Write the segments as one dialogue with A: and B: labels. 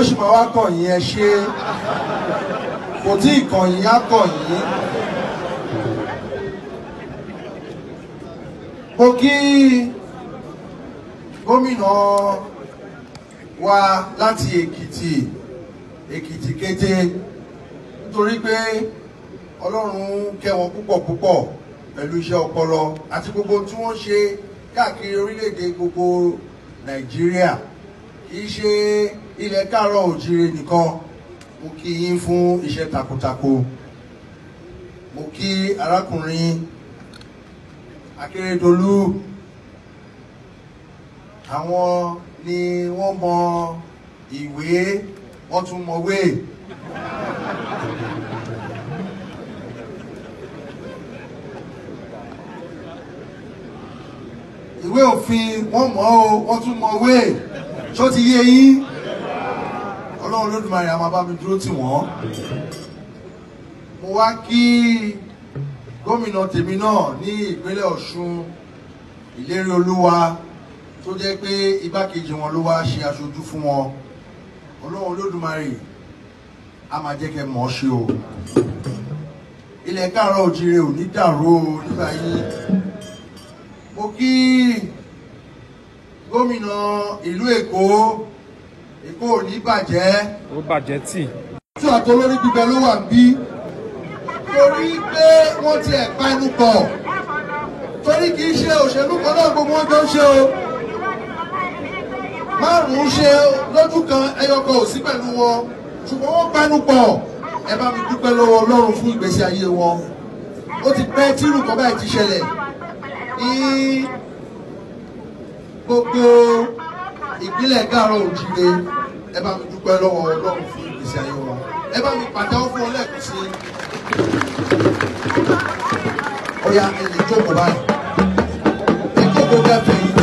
A: sì máa wá kàn yín ẹ ṣe kò tí ì kàn yín á kàn yín. mo kí gómìnà wa láti èkìtì èkìtì kété nítorí pé ọlọ́run kẹ́ wọn púpọ̀ púpọ̀ pẹ̀lú iṣẹ́ ọpọlọ àti gbogbo tí wọ́n ṣe káàkiri orílẹ̀-èdè gbogbo nàìjíríà kì í ṣe ilẹ̀ káàárọ̀ òjìrè nìkan mo kí yín fún iṣẹ́ takuntakun mo kí arákùnrin akérèdọ́lù àwọn ni wọ́n mọ ìwé wọ́n tún mọ̀wé. ìwé òfin wọ́n mọ̀ ọ́ wọ́n tún mọ̀wé ṣó ti yé yín ọlọ́run lódùmarè àwọn bá mi dúró tì wọ́n mo wá kí gómìnà tèmi náà ní ìpínlẹ̀ ọ̀ṣun ìlérí olúwa tó jẹ́ pé igbákejì wọn ló wá ṣe aṣojú fún wọn ọlọ́run lódùmarè a máa jẹ́ kẹ́ mọ̀ ọ́ ṣe o ilẹ̀ káàárọ̀ òjìrè ò ní dàrú o nígbà yín mo kí gómìnà ìlú èkó èkó ò ní bàjẹ́
B: ó bàjẹ́ tì.
A: tí àtọ́ lórí gbígbẹ ló wà bí torí pé wọ́n ti ẹ̀ pa ẹnu pọ̀ torí kì í ṣe òṣèlú kan náà gbogbo wọn jọ ń ṣe o márùn-ún ṣe lójú kan ẹyọ kan ò sí pẹ̀lú wọn ṣùgbọ́n wọ́n pẹnu pọ̀ ẹ bá mi dúpẹ́ lọ́wọ́ ọlọ́run fún ìgbésí ayé wọn ó ti pẹ́ tírù kan báyìí ti ṣẹlẹ̀ ní gbogbo ìpínlẹ̀ káàárọ̀ òjìire ẹ bá mi dúpẹ́ lọ́wọ́ ọlọ́run fún ìgbésí ayé wọn ẹ bá mi pàtẹ́wọ́ fún ọ lẹ́ẹ̀kan sí i. ó yá ẹ lè jókòó báyìí ẹ jókòó kẹfẹ́ yìí.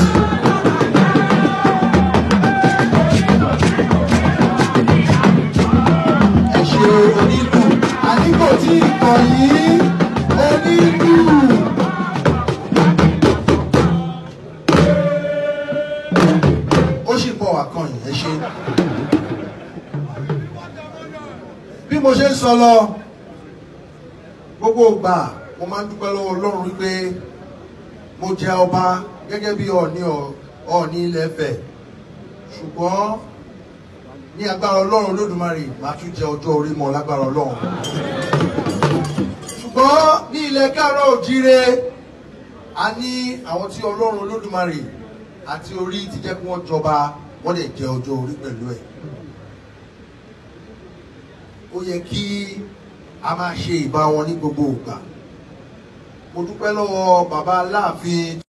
A: ẹ ṣe onílù àdínkù tí ìkọ̀ yìí onílù. ó sì bọ̀ wá kan yìí ẹ ṣe. bí mo ṣe ń sọ lọ gbogbo ìgbà mo máa ń dúpẹ́ lọ́wọ́ ọlọ́run wípé mo jẹ ọba gẹ́gẹ́ bí ọ̀ọ́ni ọ̀ọ́ni ilẹ̀ Ifẹ̀ ṣùgbọ́n ní agbára ọlọ́run lódùmarè máa tún jẹ ọjọ́ orí mọ́ lágbára ọlọ́run ṣùgbọ́n ní ilẹ̀ káàárọ̀ òjíire a ní àwọn tí ọlọ́run lódùmarè àti orí ti jẹ́ kí wọ́n jọba wọ́n lè jẹ ọjọ́ orí pẹ̀lú ẹ̀ ó yẹ kí a máa ṣe ìbá wọn ní gbogbo ìgbà mo dúpẹ́ lọ́wọ́ bàbá aláàfin